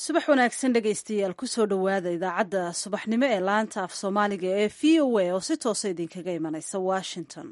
subax wanaagsan dhegaystayaal kusoo dhowaada idaacadda subaxnimo ee laanta af soomaaliga ee v o a oo si toosa idinkaga imanaysa washington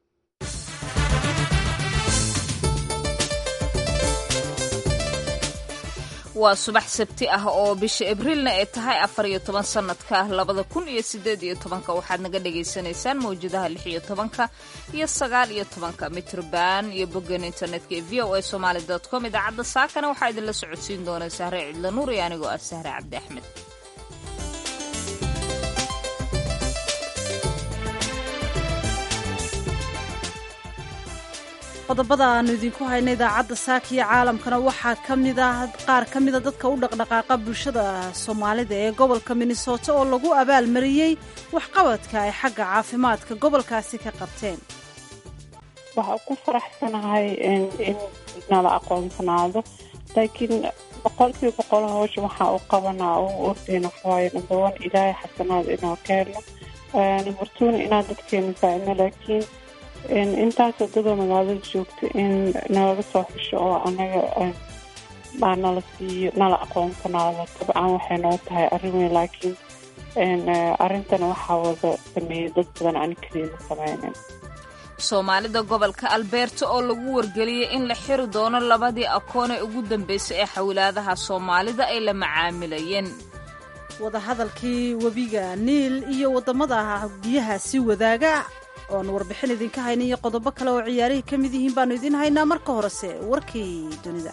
waa subax sabti ah oo bisha abriilna ay tahay afar iyo toban sanadka labada kun iyo sideed iyo tobanka waxaad naga dhagaysanaysaan mawjadaha lix iyo tobanka iyo sagaal iyo tobanka mitrban iyo boggan internetka ee v o a somaali com idaacadda saakana waxaa idinla socodsiin doona sahre cidla nuur iyo anigoo ah sahre cabdi axmed qodobada aanu idinku hayna idaacadda saaka iyo caalamkana waxaa ka mid ah qaar ka mida dadka u dhaqdhaqaaqa bulshada soomaalida ee gobolka minnesota oo lagu abaalmariyey waxqabadka ay xagga caafimaadka gobolkaasi ka qabteen waxaa ku faraxsanahay in nala aqoonsanaado laakiin boqolkiiba boqol hawsha waxaa u qabanaa u ordeyna waxawaaye number one ilaahay xasanaad inoo keeno number twona inaan dadkeena saacino laakiin intaasoo dadoo magaalada joogta in nalaga soo xisho oo anaga baa nala siiyo nala aqoonsanaado dabcan waxay noo tahay arrin weyn laakiin arrintana waxaa wada sameeyay dad badan ani keliima sameynin soomaalida gobolka albeerta oo lagu wargeliyey in la xiri doono labadii akoon ee ugu dambeysay ee xawlaadaha soomaalida ay la macaamilayeen wadahadalkii webiga niil iyo waddamada biyahaasi wadaaga oan warbixin idinka hayna iyo qodobo kale oo ciyaarihii ka mid yihiin baanu idiin haynaa marka horese warkii dunida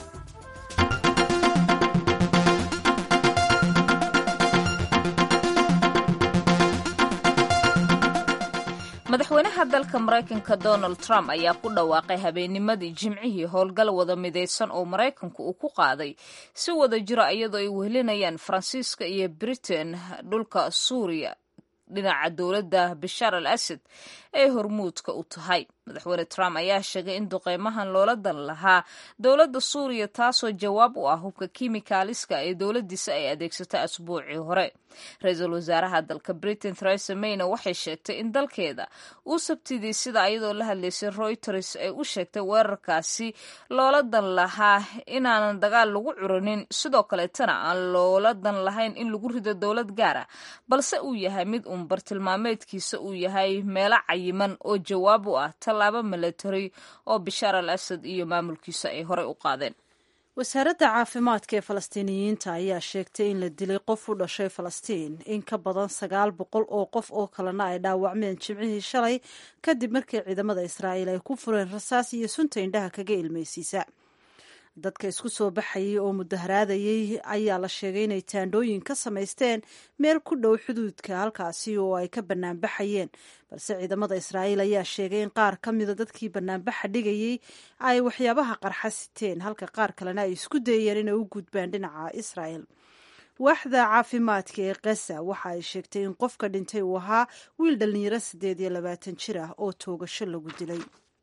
madaxweynaha dalka maraykanka donald trump ayaa ku dhawaaqay habeennimadii jimcihii howlgal wada midaysan oo maraykanku uu ku qaaday si wada jira iyadoo ay wehelinayaan faransiiska iyo britain dhulka suuriya dhinaca dowladda bashaar al asad ee hormuudka u tahay madaxweyne trump ayaa sheegay in duqeymahan loola dan lahaa dowladda suuriya taasoo jawaab u ah hubka kimikaaliska ee dowladdiisa ay adeegsatay asbuucii hore ra-iisul wasaaraha dalka britain theresa mayna waxay sheegtay in dalkeeda uu sabtidii sida iyadoo la hadlaysay reuters ay u sheegtay weerarkaasi loola dan lahaa inaanan dagaal lagu curanin sidoo kaleetana aan loola dan lahayn in lagu rido dowlad gaara balse uu yahay mid uun bartilmaameedkiisa uu yahay meelo cayiman oo jawaab u ah tallaabo milatary oo bashaar al asad iyo maamulkiisa ay horey u qaadeen wasaaradda caafimaadka ee falastiiniyiinta ayaa sheegtay in la dilay qof u dhashay falastiin in ka badan sagaal boqol oo qof oo kalena ay dhaawacmeen jimcihii shalay kadib markii ciidamada israa'iil ay ku fureen rasaas iyo sunta indhaha kaga ilmaysiisa dadka isku soo baxayay oo mudaharaadayay ayaa la sheegay inay taandhooyin ka samaysteen meel ku dhow xuduudka halkaasi oo ay ka banaanbaxayeen balse ciidamada israa'iil ayaa sheegay in qaar ka mida dadkii banaanbaxa dhigayay ay waxyaabaha qarxa siteen halka qaar kalena ay isku dayeen inay u gudbaan dhinaca israa'el waaxda caafimaadka ee khaza waxa ay sheegtay in qofka dhintay uu ahaa wiil dhallinyaro siddeed iyo labaatan jir ah oo toogasho lagu dilay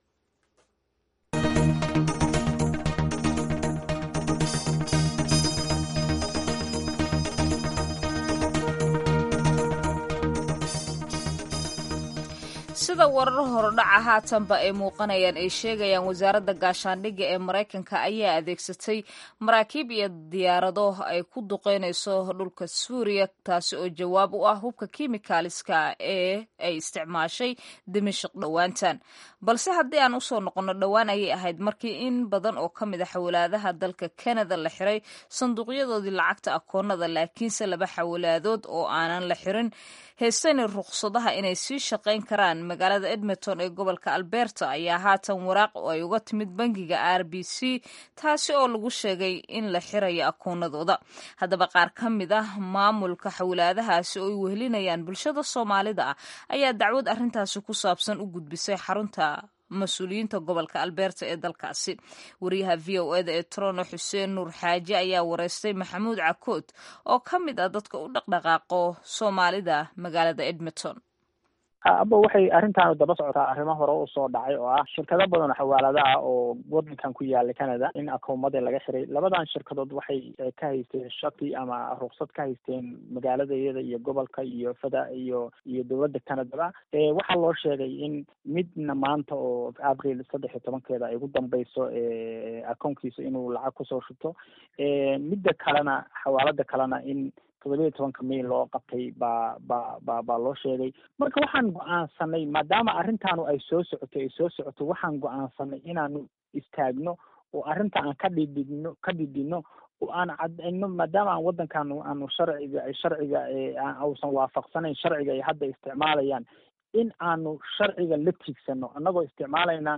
sida warar horodhaca haatanba ay muuqanayaan ay sheegayaan wasaaradda gaashaandhigga ee maraykanka ayaa adeegsatay maraakiib iyo diyaarado ay ku duqeynayso dhulka suuriya taasi oo jawaab u ah hubka kimikaaliska ee ay isticmaashay dimashik dhowaantan balse haddii aan usoo noqonno dhowaan ayay ahayd markii in badan oo ka mid a xawalaadaha dalka kanada la xiray sanduuqyadoodii lacagta akoonada laakiinse laba xawalaadood oo aanan la xirin heestani ruqsadaha inay sii shaqayn karaan magaalada edmonton ee gobolka alberta ayaa haatan waraaq oo ay uga timid bangiga r b c taasi oo lagu sheegay in la xirayo akoonadooda haddaba qaar ka mid ah maamulka xawlaadahaasi oo ay wehelinayaan bulshada soomaalida ah ayaa dacwad arrintaasi ku saabsan u gudbisay xarunta mas-uuliyiinta gobolka alberta ee dalkaasi wariyaha v o eda ee trono xuseen nuur xaaji ayaa wareystay maxamuud cakood oo ka mid ah dadka u dhaqdhaqaaqo soomaalida magaalada edmonton aba waxay arrintaanu daba socotaa arrimo hore usoo dhacay oo ah shirkado badan oo xawaalada ah oo wadankan ku yaala canada in akoomada laga xiray labadan shirkadood waxay ka haysteen shaki ama ruksad ka haysteen magaalada iyada iyo gobolka iyo fada iyo iyo dowladda canadaba waxaa loo sheegay in midna maanta oo abril saddex iyo tobankeeda ay ugu dambeyso akoonkiisa inuu lacag kusoo shubto midda kalena xawaalada kalena in toddobiya tobanka may loo qabtay baa ba ba baa loo sheegay marka waxaan go-aansanay maadaama arrintaanu ay soo socoto ay soo socoto waxaan go-aansanay inaanu istaagno oo arrinta aan ka dhidhigno ka dhidhino oo aan cadayno maadaama aan waddankan aanu sharciga sharciga ausan waafaqsanayn sharciga ay hadda isticmaalayaan in aanu sharciga la tiigsano annagoo isticmaalayna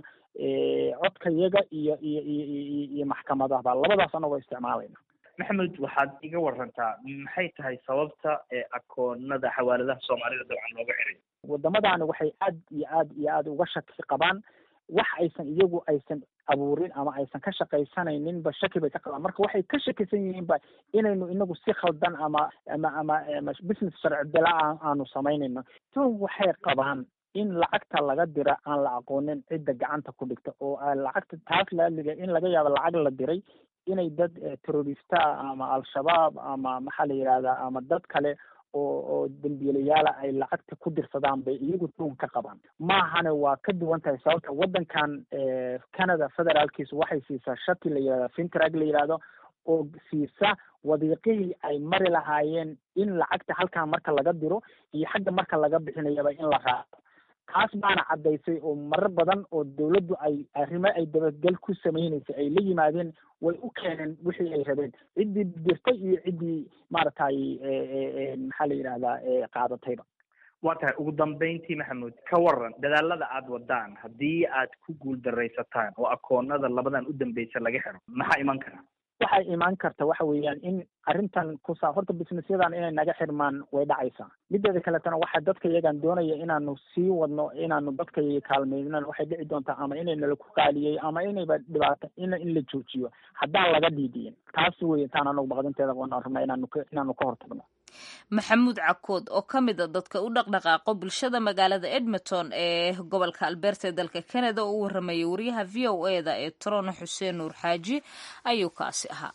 codkayaga iyo iyo iyo iyo iyo maxkamadahba labadaas annagoo isticmaalayna maxamed waxaad iga warantaa maxay tahay sababta ee akoonada xawaaladaha soomaalida dabcan looga xiray wadamadaani waxay aad iyo aad iyo aad uga shaki qabaan wax aysan iyagu aysan abuurin ama aysan ka shaqaysanayninba shaki bay ka qabaan marka waxay ka shakisan yihiinba inaynu inagu si khaldan ama ama ama ama business sharci bila aanu samaynayno tun waxay qabaan in lacagta laga dira aan la aqoonin cidda gacanta ku dhigta oo lacagta taas laaliga in laga yaabo lacag la diray inay dad terrorista ama al-shabaab ama maxaa la yidhahdaa ama dad kale oo oo dembiilayaala ay lacagta ku dirsadaan bay iyagu tuun ka qabaan maahane waa ka duwan tahay sababta waddankan canada federaalkiisu waxay siisaa shati la yidhahda fintrag la yidhahdo oo siisa wadiiqihii ay mari lahaayeen in lacagta halkan marka laga diro iyo xagga marka laga bixinayaba in la raaco taas baana caddaysay oo marar badan oo dawladdu ay arrimo ay dabadgel ku samaynaysay ay la yimaadeen way u keeneen wixii ay rabeen ciddii dirtay iyo ciddii maaragtay maxaa la yidhahdaa qaadatayba waa tahay ugu dambeyntii maxamuud ka waran dadaalada aad wadaan haddii aad ku guul daraysataan oo akoonada labadan u dambeysa laga xiro maxaa iman kara waxay imaan karta waxa weeyaan in arrintan kusaa horta businessyadan inay naga xirmaan way dhacaysaa mideeda kaletana waxa dadka iyagan doonaya inaanu sii wadno inaanu dadka iyaga kaalmeynana waxay dhici doontaa ama inay nala ku qaaliyey ama inayba dhibaato in in la joojiyo haddaan laga dhiidiyin taas wey taan anagu baqdinteeda waan rabnaa inaanu ka inaanu ka hortagno maxamuud cakood oo ka mid a dadka u dhaqdhaqaaqo bulshada magaalada edmonton ee gobolka alberta ee dalka canada oo u waramayay wariyaha v o e da ee torono xuseen nuur xaaji ayuu kaasi ahaa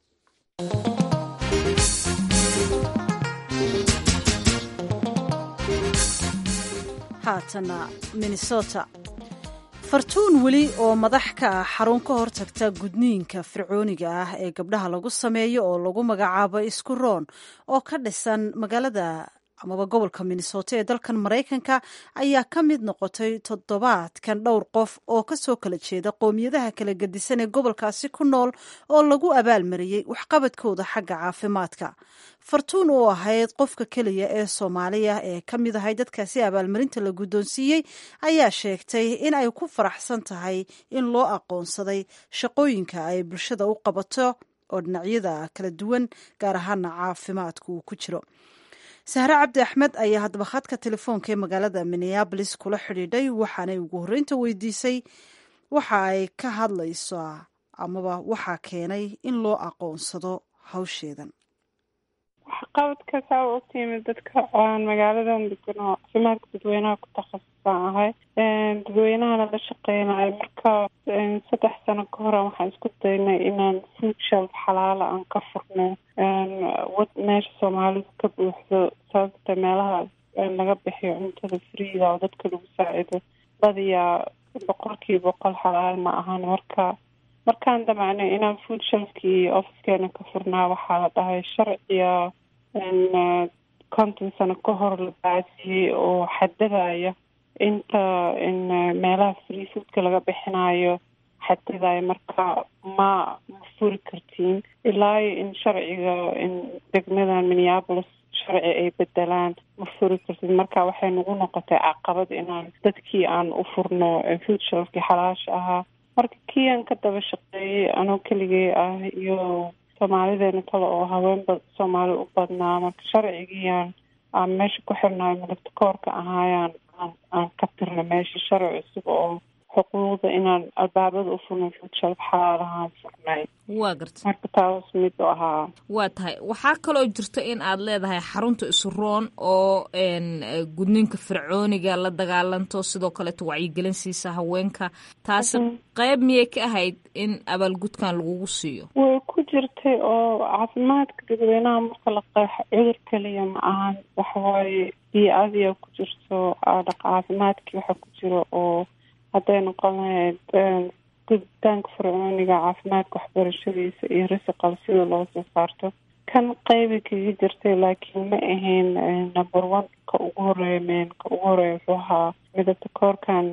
haatana minnesota fartuun weli oo madax ka ah xarun ka hortagta gudniinka fircooniga ah ee gabdhaha lagu sameeyo oo lagu magacaabo isku roon oo ka dhisan magaalada amaba gobolka minnesota ee dalkan maraykanka ayaa ka mid noqotay toddobaadkan dhowr qof oo kasoo kala jeeda qoomiyadaha kala gedisan ee gobolkaasi ku nool oo lagu abaalmariyey waxqabadkooda xagga caafimaadka fartuun oo ahayd qofka keliya ee soomaaliya ee ka mid ahay dadkaasi abaalmarinta la guddoonsiiyey ayaa sheegtay in ay ku faraxsan tahay in loo aqoonsaday shaqooyinka ay bulshada u qabato oo dhinacyada kala duwan gaar ahaana caafimaadku uu ku jiro sahre cabdi axmed ayaa haddaba khadka telefoonka ee magaalada minneabolis kula xidhiidhay waxaanay ugu horreynta weydiisay waxa ay ka hadlaysaa amaba waxaa keenay in loo aqoonsado hawsheedan waxqabadka saa u ogtiimid dadka magaaladan degan oo caafimaadka dadweynaha ku takhasusaan ahay dadweynahana la shaqeynayo marka saddex sano ka hore waxaan isku daynay inaan food shelf xalaala aan ka furno wad meesha soomaalidu ka buuxdo sababta meelaha laga bixiyo cuntada freega oo dadka lagu saacido badiyaa boqolkiiba boqol xalaal ma ahan marka markaan damacnay inaan food shelfkii ofiskeena ka furnaa waxaa la dhahay sharciga konton sano ka hor la baasiyey oo xadadaya inta meelaha free foodka laga bixinayo xadadaya marka ma ma furi kartiin ilaa iyo in sharciga in degmadan minneapolis sharci ay bedelaan ma furi kartid marka waxay nagu noqotay caqabad inaan dadkii aan u furno food shelfkii xalaasha ahaa marka kii aan ka daba shaqeeyey anoo keligay ah iyo soomaalideena kale oo haweenba soomaali u badnaa marka sharcigiiaan aan meesha ku xirnayo midabta koorka ahaayaan aan aan ka tirna meesha sharci cusub oo xuquuqda inaan albaabada u furno future xalaalahaan furnay waa garta marka taas mid u ahaa waa tahay waxaa kaloo jirta in aad leedahay xarunta isuroon oo gudninka fircooniga la dagaalanto sidoo kaleeto wacyigelin siisa haweenka taasi qayb miyay ka ahayd in abaalgudkan lagugu siiyo way ku jirtay oo caafimaadka dadweynaha marka la qeexo cudur keliya ma ahan waxawaaye bii-adiya ku jirto caafimaadkii waxa ku jiro oo hadday noqon lahayd guditaanka fircooniga caafimaadka waxbarashadiisa iyo risiqal sida loo soo saarto kan qeybi kaga jirtay laakiin ma ahayn number one ka ugu horeeya men ka ugu horeeya wuxuu ahaa midabta koorkan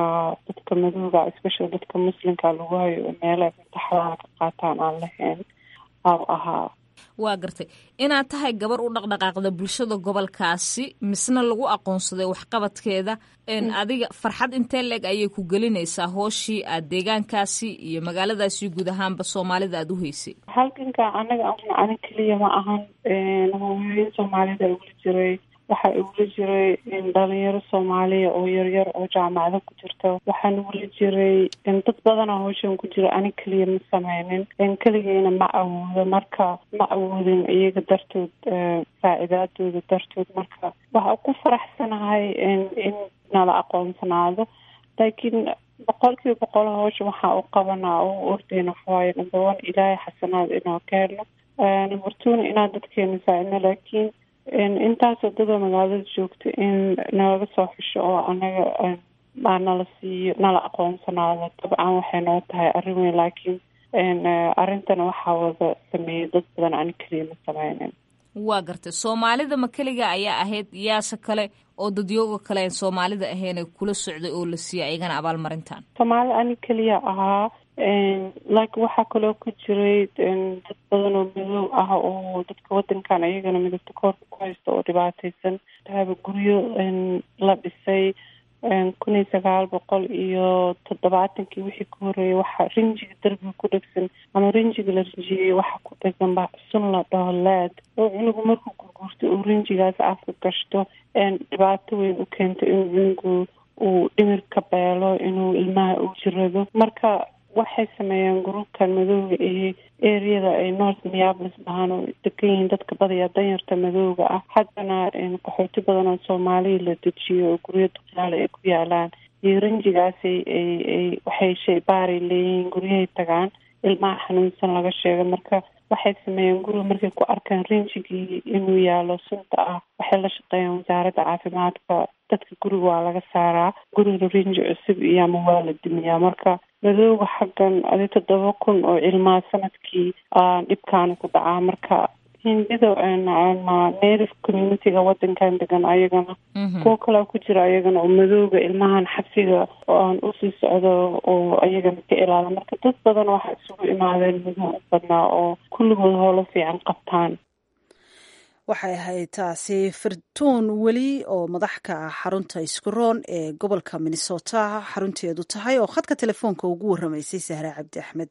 dadka madooga especial dadka muslimka lagu hayo oo meelaha mutaxadaha ka qaataan aan lahayn aa ahaa waa gartay inaad tahay gabar u dhaqdhaqaaqda bulshada gobolkaasi misna lagu aqoonsaday waxqabadkeeda adiga farxad intee leeg ayay ku gelinaysaa hooshii aad deegaankaasi iyo magaaladaasi guud ahaanba soomaalida aada u heysay halkanka anaga ani keliya ma ahan hooyooyin soomaalida ugula jiray waxaa igula jiray dhalinyaro soomaaliya oo yaryar oo jaamacado ku jirta waxaan ugula jiray dad badana howshan ku jira ani keliya ma sameynin keligeyna ma awoodo marka ma awoodin iyaga dartood faacidaadooda dartood marka waxaa ku faraxsanahay in nala aqoonsanaado laakiin boqol kiiba boqol howsha waxaa u qabanaa oo ordeyna waxawaaye number one ilaahay xasanaad inoo ka helno number twona inaan dadkeena saacidno laakiin intaasoo dadoo magaalada joogta in nalaga soo xusho oo anaga aa nala siiyo nala aqoonsanaado dabcan waxay noo tahay arrin weyn laakiin arrintana waxaa wada sameeyay dad badan ani keliya ma sameynin waa gartay soomaalida ma keliga ayaa ahayd yaase kale oo dadyooga kale aan soomaalida ahayn kula socday oo la siiyay ayagana abaalmarintan soomaali ani keliya ahaa laakiin waxaa kaloo ku jiray dad badan oo madow ah oo dadka wadankan ayagana midabta koorka ku haysta oo dhibaateysan haba guryo la dhisay kun iyo sagaal boqol iyo toddobaatankii wixii ku horeeyay waxaa rinjiga derbiga ku dhegsan ama rinjiga la rinjiyey waxa ku dhegan ba sun la dhaho laad oo cunugu markuu gurguurtay uu rinjigaas afka gashto dhibaato weyn u keento inuu cunugu uu dhimir ka beelo inuu ilmaha u jirado marka waxay sameeyeen gruubkan madooga ee areada ay north minneapolis dhahaan oo degan yihiin dadka badaya danyarta madooga ah haddana qaxooti badan oo soomaaliya la dejiyo oo guryo duqyaale ay ku yaalaan iyo rinjigaasay ay waxay shaybaaray leeyihiin guryahay tagaan ilmaha xanuunsan laga sheega marka waxay sameeyeen guriga markay ku arkaan rinjigii inuu yaalo sunta ah waxay la shaqeeyeen wasaaradda caafimaadka dadka guriga waa laga saaraa guriga rinji cusub iyo ama waa la dimiyaa marka madooga xaggan adi toddoba kun oo ilmaa sanadkii dhibkaana ku dhacaa marka hindida native communityga wadankan degan ayagana kuwo kalea ku jira ayagana oo madooga ilmahan xabsiga oo aan usii socdo oo ayagana ka ilaala marka dad badan waxaa isugu imaadeen madoo u badnaa oo kulligood howlo fiican qabtaan waxay ahayd taasi firtuun weli oo madax ka ah xarunta iskuroon ee gobolka minnesota xarunteedu tahay oo khadka telefoonka ugu warramaysay sahre cabdi axmed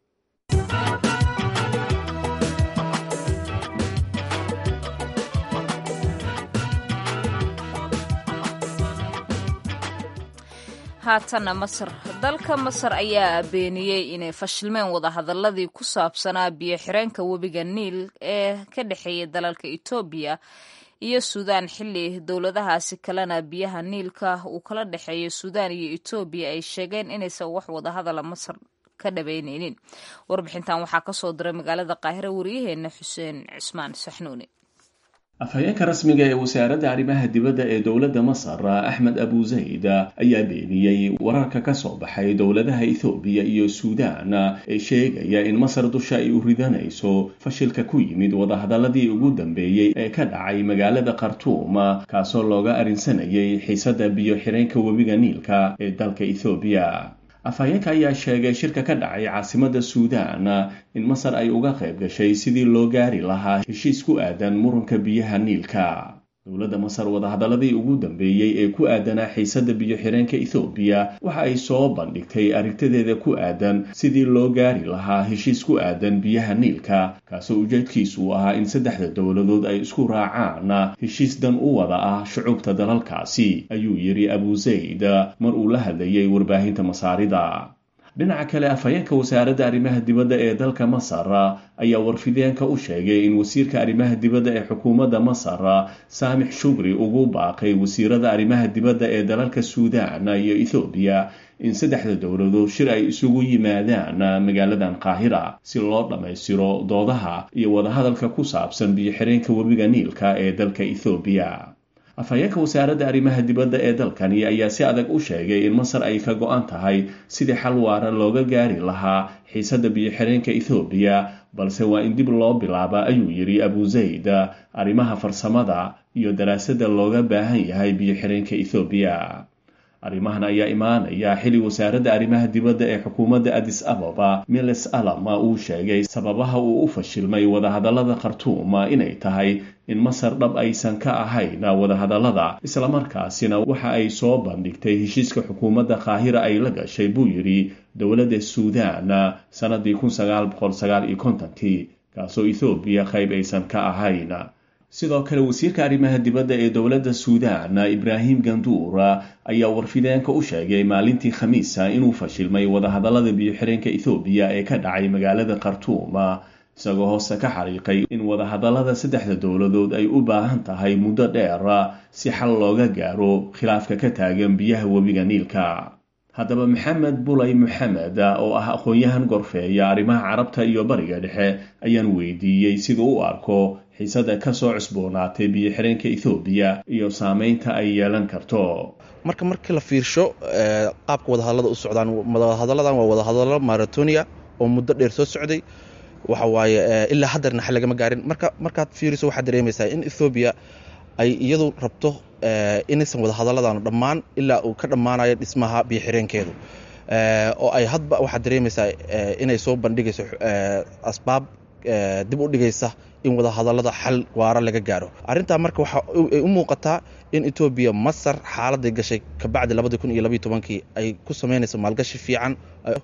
haatanna masar dalka masar ayaa beeniyey inay fashilmeen wadahadaladii ku saabsanaa biyo xireenka webiga niil ee ka dhexeeya dalalka etoobiya iyo suudaan xilli dowladahaasi kalena biyaha niilka uu kala dhexeeyo suudaan iyo etoobiya ay sheegeen inaysan wax wadahadala masar ka dhabeyneynin warbixintan waxaa kasoo diray magaalada qaahire wariyaheena xuseen cismaan saxnuuni afhayeenka rasmiga ee wasaaradda arrimaha dibadda ee dowladda masar axmed abu zayd ayaa beeniyey wararka ka soo baxay dowladaha ethoobiya iyo suudaan ee sheegaya in masar dusha ay u ridanayso fashilka ku yimid wadahadaladii ugu dambeeyey ee ka dhacay magaalada khartuum kaasoo looga arrinsanayay xiisadda biyo xireenka webiga niilka ee dalka ethoobiya afhayeenka ayaa sheegay shirka ka dhacay caasimadda suudaan in masar ay uga qayb gashay sidii loo gaari lahaa heshiis ku aadan muranka biyaha niilka dowladda masar wadahadaladii ugu dambeeyey ee ku aadanaa xiisadda biyo-xireenka ethoobiya waxa ay soo bandhigtay aragtideeda ku aadan sidii loo gaari lahaa heshiis ku aadan biyaha niilka kaasoo ujeedkiisu u ahaa in saddexda dowladood ay isku raacaan heshiis dan u wada ah shucubta dalalkaasi ayuu yidhi abu zayd mar uu la hadlayay warbaahinta masaarida dhinaca kale afhayeenka wasaaradda arrimaha dibadda ee dalka masar ayaa warfideenka u sheegay in wasiirka arrimaha dibadda ee xukuumadda masar saamix shugri ugu baaqay wasiirada arrimaha dibadda ee dalalka suudaan iyo ethoobiya in saddexda dowladood shir ay isugu yimaadaan magaaladan qaahira si loo dhammaystiro doodaha iyo wadahadalka ku saabsan biyo-xireenka webiga niilka ee dalka ethoobiya afhayeenka wasaaradda arrimaha dibadda ee dalkani ayaa si adag u sheegay in masar ay ka go-an tahay sidii xal waara looga gaari lahaa xiisadda biyo-xireenka ethoobiya balse waa in dib loo bilaaba ayuu yidhi abu zayd arrimaha farsamada iyo daraasadda looga baahan yahay biyo-xireenka ethoobiya arrimahan ayaa imaanaya xili wasaaradda arrimaha dibadda ee xukuumadda adis ababa miles alama uu sheegay sababaha uu u fashilmay wadahadallada khartuum inay tahay in masar dhab aysan ka ahayn wadahadallada islamarkaasina waxa ay soo bandhigtay heshiiska xukuumadda qaahira ay la gashay buu yidhi dowladda suudaan sannadii kun sagaal boqol sagaal iyo kontonkii kaasoo ethoobiya qayb aysan ka ahayn sidoo kale wasiirka arrimaha dibadda ee dowladda suudaan ibraahim ganduur ayaa warfideenka u sheegay maalintii khamiisa inuu fashilmay wadahadallada biyo-xireenka ethoobiya ee ka dhacay magaalada khartuum isagoo hoose ka xariiqay in wadahadallada saddexda dowladood ay u baahan tahay muddo dheer si xal looga gaaro khilaafka ka taagan biyaha webiga niilka haddaba maxamed bulay maxamed oo ah aqoon-yahan gorfeeya arrimaha carabta iyo bariga dhexe ayaan weydiiyey siduu u arko xiisada kasoo cusboonaatay biyo-xireenka ethoobiya iyo saameynta ay yeelan karto marka markii la fiirsho qaabka wadahadallada u socdaan wadahadalladan waa wadahadallo maratonia oo muddo dheer soo socday waxa waaye ilaa haddeerna xal lagama gaarin marka markaad fiiriso waxaad dareemaysaa in ethoobiya ay iyadu rabto inaysan wadahadalladan dhammaan ilaa uu ka dhammaanayo dhismaha biyo-xireenkeedu oo ay hadba waxaad dareemaysaa inay soo bandhigayso asbaab dib u dhigaysa in wadahadallada xal waara laga gaaro arrintaa marka waxa ay u muuqataa in etoobiya masar xaaladay gashay kabacdi labadii kun iyo labayo tobankii ay ku samaynayso maalgashi fiican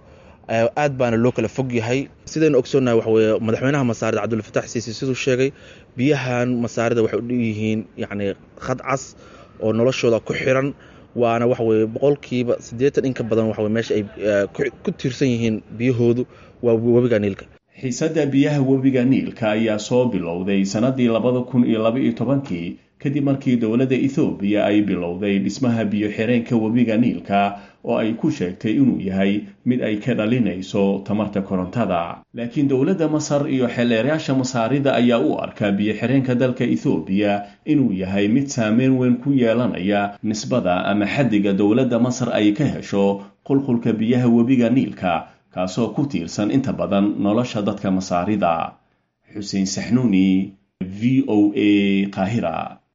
aad baana loo kala fog yahay sidaynu ogsoonnahay waxa weye madaxweynaha masaarida cabdulfatax siisi siduu sheegay biyahan masaarida waxay u yihiin yacni khad cas oo noloshooda ku xiran waana waxa weye boqolkiiba siddeetan in ka badan waxa meesha ay ku tiirsan yihiin biyahoodu waa webiga niilka xiisadda biyaha webiga niilka ayaa soo bilowday sannadii labada kun iyo laba-iyo tobankii kadib markii dowladda ethoobiya ay bilowday dhismaha biyo-xireenka webiga niilka oo ay ku sheegtay inuu yahay mid ay ka dhalinayso tamarta korontada laakiin dowladda masar iyo xeeleerayaasha masaarida ayaa u arkaa biyo-xireenka dalka ethoobiya inuu yahay mid saameyn weyn ku yeelanaya nisbada ama xaddiga dowladda masar ay ka hesho qulqulka biyaha webiga niilka kaasoo ku tiirsan inta badan nolosha dadka masaarida xuseen saxnuuni v o a qaahira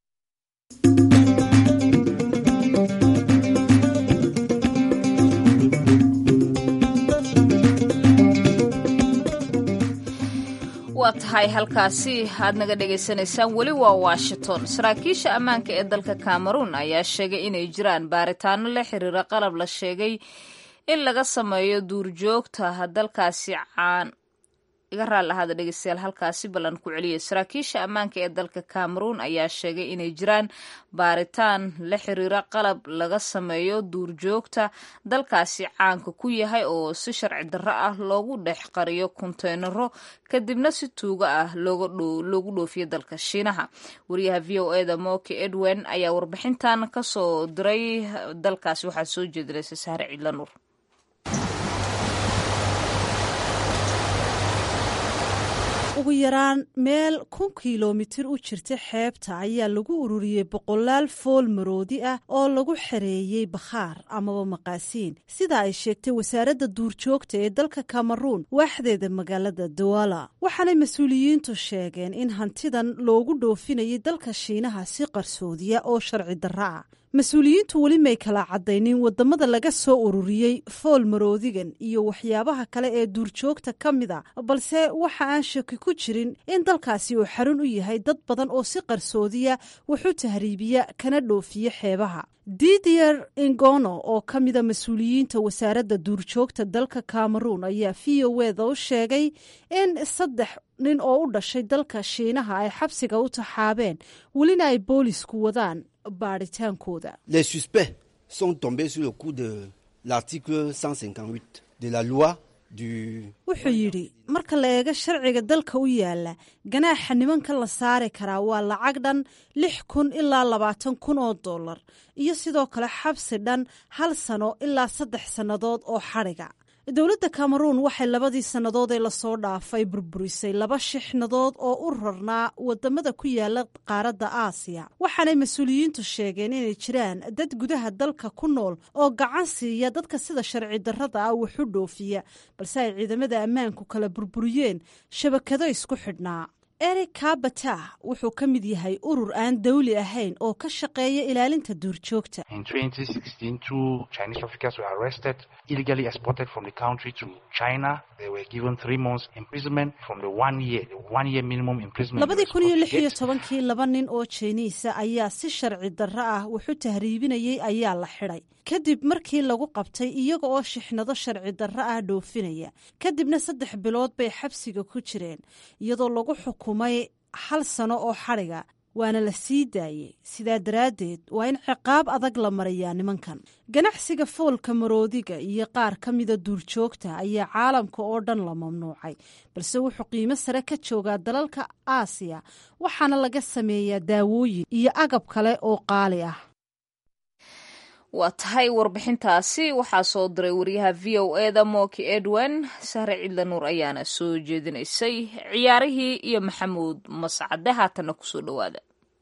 waa tahay halkaasi aad naga dhagaysanaysaan weli waa washington saraakiisha ammaanka ee dalka cameroun ayaa sheegay inay jiraan baaritaano la xiriira qalab la sheegay in laga sameeyo duurjoogta dalkaasi caan iga raali ahaada dhegeystayaal halkaasi ballan ku celiyay saraakiisha ammaanka ee dalka cameroun ayaa sheegay inay jiraan baaritaan la xiriira qalab laga sameeyo duurjoogta dalkaasi caanka ku yahay oo si sharci darro ah loogu dhex qariyo konteynaro kadibna si tuugo ah loogu dhoofiyo dalka shiinaha wariyaha v o e da moki edwin ayaa warbixintan kasoo diray dalkaasi waxaa soo jeedinaysa saare ciidlanuur ugu yaraan meel kun kilomitir u jirta xeebta ayaa lagu ururiyey boqolaal fool maroodi ah oo lagu xereeyey bakhaar amaba maqaasiin sida ay sheegtay wasaaradda duurjoogta ee dalka kameruun waaxdeeda magaalada dawala waxaanay mas-uuliyiintu sheegeen in hantidan loogu dhoofinayay dalka shiinaha si qarsoodiya oo sharci darro ah mas-uuliyiintu weli may kala caddaynin waddamada laga soo ururiyey fool maroodigan iyo waxyaabaha kale ee duurjoogta ka mid a balse waxa aan shaki ku jirin in dalkaasi uu xarun u yahay dad badan oo si qarsoodiya waxu tahriibiya kana dhoofiya xeebaha didier ingono oo ka mida mas-uuliyiinta wasaaradda duurjoogta dalka cameroon ayaa v o eda u sheegay in saddex nin oo u dhashay dalka shiinaha ay xabsiga u taxaabeen welina ay boolisku wadaan baadhitaankooda Les suspects sont tombés sur le coup de l'article 158 de la loi du wuxuu yidhi marka la eego sharciga dalka u yaala ganaaxa nimanka la saari karaa waa lacag dhan lix kun ilaa labaatan kun oo dollar iyo sidoo kale xabsi dhan hal sano ilaa saddex sannadood oo xadhiga dowladda cameroon waxay labadii sannadood ee lasoo dhaafay burburisay laba shixnadood oo u rarnaa wadamada ku yaala qaaradda aasiya waxaanay mas-uuliyiintu sheegeen inay jiraan dad gudaha dalka ku nool oo gacan siiya dadka sida sharci darrada ah waxu dhoofiya balse ay ciidamada ammaanku kala burburiyeen shabakado isku xidhnaa eric kabata wuxuu ka mid yahay urur aan dawli ahayn oo ka shaqeeya ilaalinta duurjoogta In 2016, two Chinese traffickers were arrested, illegally exported from the country to China. They were given three months imprisonment from the one year, the one year minimum imprisonment. they labadii were kun iyo supposed lix to iyo get. tobankii laba nin oo jiniisa ayaa si sharci darro ah wuxu tahriibinayey ayaa la xidhay kadib markii lagu qabtay iyaga oo shixnado sharci darro ah dhoofinaya kadibna saddex bilood bay xabsiga ku jireen iyadoo lagu xukumay hal sano oo xadhiga waana la sii daayey sidaa daraaddeed waa in ciqaab adag la mariyaa nimankan ganacsiga foolka maroodiga iyo qaar ka mida duurjoogta ayaa caalamka oo dhan la mamnuucay balse wuxuu qiimo sare ka joogaa dalalka aasiya waxaana laga sameeyaa daawooyin iyo agab kale oo qaali ah waa tahay warbixintaasi waxaa soo diray wariyaha v o eda moki edwin sahre cidla nuur ayaana soo jeedinaysay ciyaarihii iyo maxamuud mascade haatanna kusoo dhowaada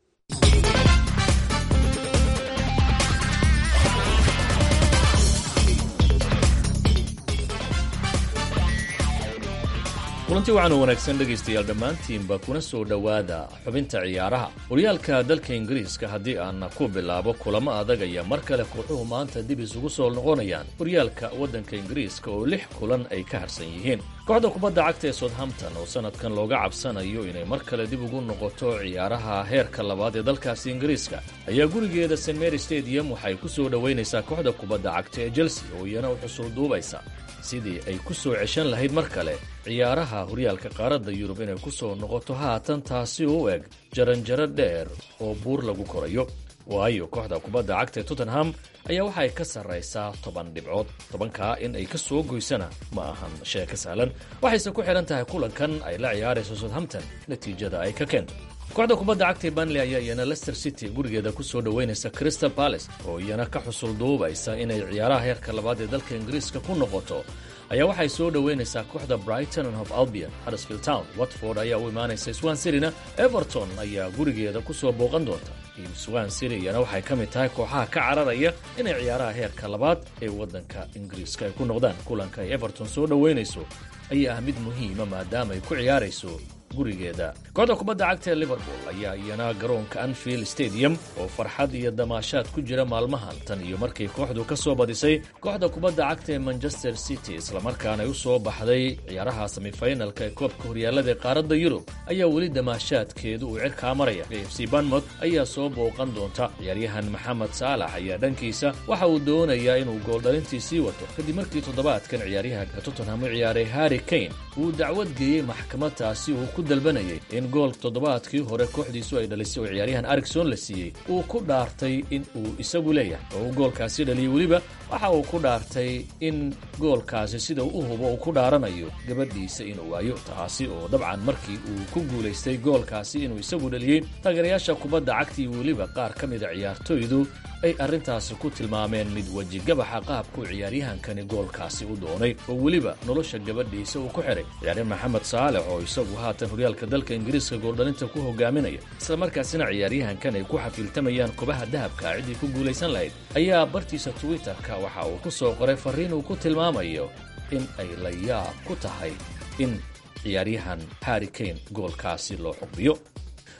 kulanti waxaan u wanaagsan dhegaystayaal dhammaantiinba kuna soo dhowaada xubinta ciyaaraha horyaalka dalka ingiriiska haddii aan ku bilaabo kulamo adag ayaa mar kale kooxuhu maanta dib isugu soo noqonayaan horyaalka waddanka ingiriiska oo lix kulan ay ka harsan yihiin kooxda kubadda cagta ee southampton oo sannadkan looga cabsanayo inay mar kale dib ugu noqoto ciyaaraha heerka labaad ee dalkaasi ingiriiska ayaa gurigeeda st mary stadium waxay ku soo dhowaynaysaa kooxda kubadda cagta ee chelsea oo iyana u xusul duubaysa sidii ay ku soo ceshan lahayd mar kale ciyaaraha horyaalka qaaradda yurub inay ku soo noqoto haatan taasi u eg jaranjaro dheer oo buur lagu korayo waayo kooxda kubadda cagta ee tottenham ayaa waxa ay ka sarraysaa toban dhibcood tobankaa in ay ka soo goysana ma ahan sheeko sahlan waxayse ku xidhan tahay kulankan ay la ciyaarayso southampton natiijada ay ka keento kooxda kubadda cagta ee banley ayaa iyana leicester city gurigeeda ku soo dhowaynaysa crystal palace oo iyana ka xusul duubaysa inay ciyaaraha heerka labaad ee dalka ingiriiska ku noqoto ayaa waxay soo dhowaynaysaa kooxda brighton and of albion huddersfield town watford ayaa u imaanaysa swan cityna everton ayaa gurigeeda ku soo booqan doonta team swan city iyana waxay ka mid tahay kooxaha ka cararaya inay ciyaaraha heerka labaad ee waddanka ingiriiska ay ku noqdaan kulanka ay everton soo dhowaynayso ayaa ah mid muhiima maadaama ay ku ciyaarayso gurigeeda kooxda kubadda cagta ee liverpool ayaa iyana garoonka anfield stadium oo farxad iyo damaashaad ku jira maalmahan tan iyo markii kooxdu ka soo badisay kooxda kubadda cagta ee manchester city islamarkaana ay u soo baxday ciyaaraha semifinalka ee koobka horyaalada ee qaaradda yurub ayaa weli damaashaadkeedu uu cirkaa maraya a f c banmouth ayaa soo booqan doonta ciyaaryahan maxamed saalax ayaa dhankiisa waxa uu doonayaa inuu gooldhalintii sii wato kadib markii toddobaadkan ciyaaryahanka tottenham u ciyaaray harry kane uu dacwad geeyey maxkamadaasi uu ku dalbanayay in gool toddobaadkii hore kooxdiisu ay dhalisay oo ciyaaryahan arigson la siiyey uu ku dhaartay in uu isagu leeyahay oo uu goolkaasi dhaliyey weliba waxa uu ku dhaartay in goolkaasi sida uu u hubo uu ku dhaaranayo gabadhiisa inuu waayo taasi oo dabcan markii uu ku guulaystay goolkaasi inuu isagu dhaliyey taageerayaasha kubadda cagtii weliba qaar ka mida ciyaartoydu ay arrintaasi ku tilmaameen mid wejigabaxa qaabkuu ciyaaryahankani goolkaasi u doonay oo weliba nolosha gabadhiisa uu ku xidhay ciyaaryahan maxamed saalex oo isagu haatan horyaalka dalka ingiriiska gooldhalinta ku hogaaminaya islamarkaasina ciyaaryahankan ay ku xafiiltamayaan kubaha dahabka ciddii ku guulaysan lahayd ayaa bartiisa twitterka waxa uu ku soo qoray farriin uu ku tilmaamayo in ay la yaab ku tahay in ciyaaryahan harry kane goolkaasi loo xugmiyo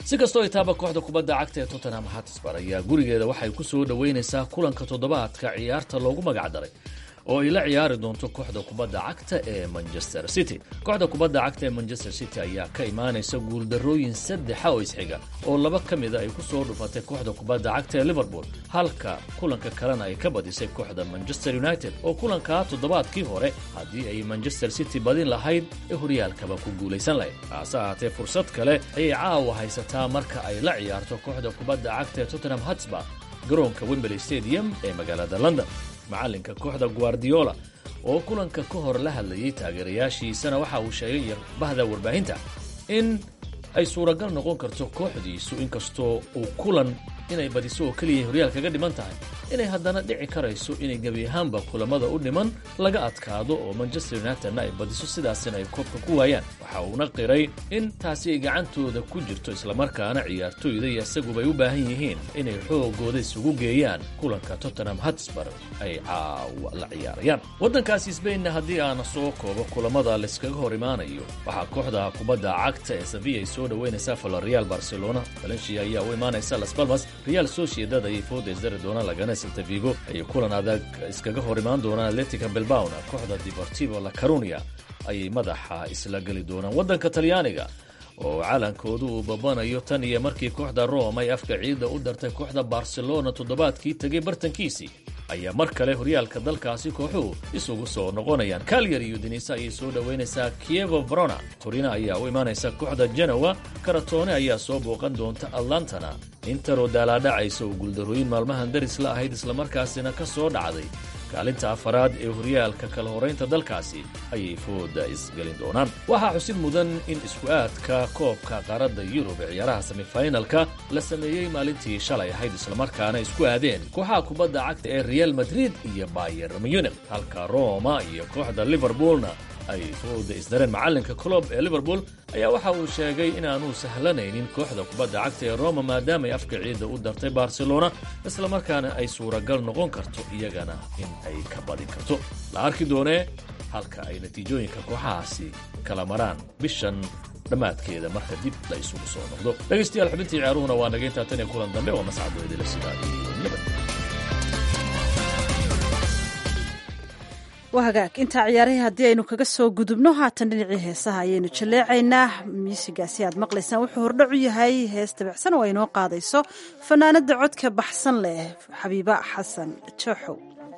si kastoo itaaba kooxda kubadda cagta ee tottenham hatsbar ayaa gurigeeda waxay ku soo dhoweynaysaa kulanka toddobaadka ciyaarta loogu magacdaray oo ay la ciyaari doonto kooxda kubadda cagta ee manchester city kooxda kubadda cagta ee manchester city ayaa ka imaanaysa guuldarrooyin saddexa oo isxiga oo laba ka mida ay ku soo dhufatay kooxda kubadda cagta ee liverpool halka kulanka kalena ay ka badisay kooxda manchester united oo kulankaa toddobaadkii hore haddii ay manchester city badin lahayd ee horyaalkaba ku guulaysan lahayd haase ahaatee fursad kale ayay caawa haysataa marka ay la ciyaarto kooxda kubadda cagta ee tottenham hatsba garoonka wembley stadium ee magaalada london macalinka kooxda guardiola oo kulanka ka hor la hadlayay taageerayaashiisana waxa uu sheegay bahda warbaahinta in ay suuragal noqon karto kooxdiisu inkastoo uu kulan inay badiso oo keliya horyaal kaga dhiman tahay inay haddana dhici karayso inay gebi ahaanba kulamada u dhiman laga adkaado oo manchester unitedna ay badiso sidaasina ay koobka ku waayaan waxa uuna qiray in taasi ay gacantooda ku jirto islamarkaana ciyaartooyda iyo isagubay u baahan yihiin inay xoogooda isugu geeyaan kulanka tottenham hatsbar ay caawa la ciyaarayaan waddankaasi sbainna haddii aana soo koobo kulamada layskaga hor imaanayo waxaa kooxda kubadda cagta ee sevilla ay soo dhoweynaysaa valerial barcelona valencia ayaa u imaanaysa las palmas real sociedad ayay fooda isdari doonaan lagana silta vigo ayay kulan adag iskaga hor imaan doonaan atletica bilbaona kooxda deportivo la carunia ayay madaxa isla geli doonaan waddanka talyaaniga oo calankoodu uu babanayo tan iyo markii kooxda rome ay afka ciidda u dartay kooxda barcelona toddobaadkii tegay bartankiisii ayaa mar kale horyaalka dalkaasi kooxuhu isugu soo noqonayaan kalyar iyo denisa ayay soo dhoweynaysaa kievo verona torina ayaa u imaanaysa kooxda genowa karatone ayaa soo booqan doonta atlantana interoo daalaadhacaysa oo guuldarooyin maalmahan daris la ahayd islamarkaasina ka soo dhacday kaalinta afaraad ee horyaalka kala horaynta dalkaasi ayay fooda isgelin doonaan waxaa xusid mudan in isku-aadka koobka qaaradda yurub ee ciyaaraha semifinalka la sameeyey maalintii shalay ahayd islamarkaana isku aadeen kooxaha kubadda cagta ee real madrid iyo bayer munich halka roma iyo kooxda liverpoolna ay fooda isdareen macalinka colob ee liverpool ayaa waxa uu sheegay inaanu sahlanaynin kooxda kubadda cagta ee roma maadaamay afka ciidda u dartay barcelona islamarkaana ay suuragal noqon karto iyagana in ay ka badin karto la arki doonee halka ay natiijooyinka kooxahaasi kala maraan bishan dhammaadkeeda marka dib la isugu soo noqdo dhegaystayaal xubintii ciyaaruhuna waa naga intaa tan iyo kulan dambe oo mascadooydila sidaa iyo nabad waa hagaag intaa ciyaarihii haddii aynu kaga soo gudubno haatan dhinacii heesaha ayaynu jaleecaynaa muusigaasi aad maqlaysaan wuxuu hordhacu yahay hees dabicsan oo aynoo qaadayso fanaanada codka baxsan leh xabiiba xasan jooxow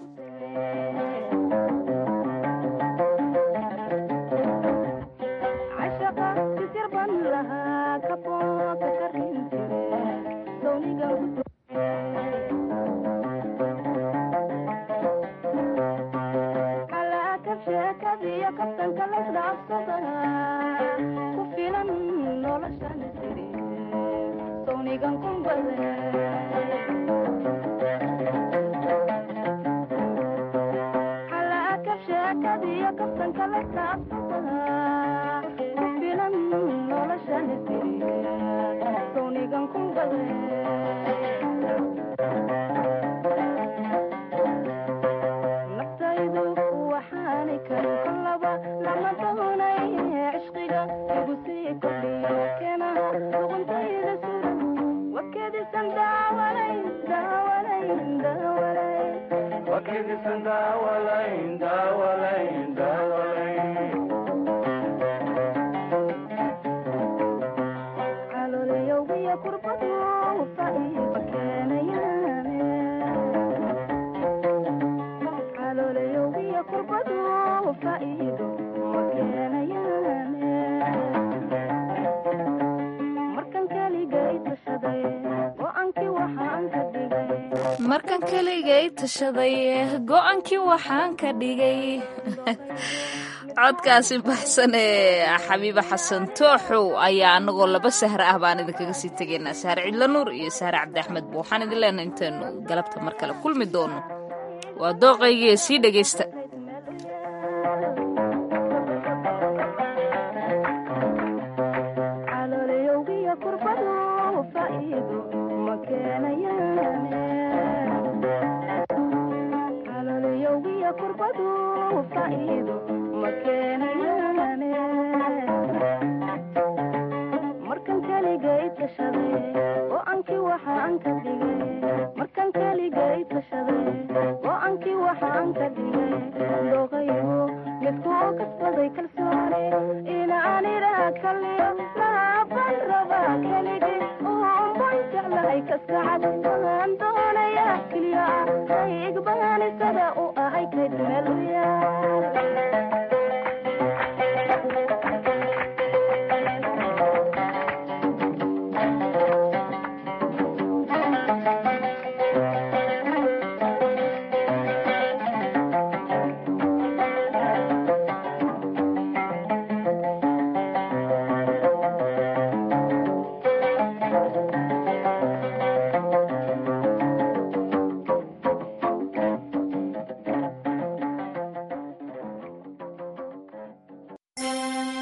markan keligay tashaday go-aankii waxaan ka dhigay codkaasi baxsan ee xabiiba xasan tooxow ayaa anagoo laba sahre ah baan idinkaga sii tegaynaa sahre cidlo nuur iyo sahre cabdiaxmed ba waxaan idin leenahay intaynu galabta mar kale kulmi doono waa dooqaygii sii dhegaysta markan keligay tashaday waxaan ka dhigay markaan keligay tashaday go-aankii waxaan ka dhigay dooqaygu midku kasbaday kalsooni inaan idhaa kaliyo maaban rabaa keligay uunban jeclahay kaskacad waan doonayaa keliya ah hay igbahanisada u ahay kayd meel u yaal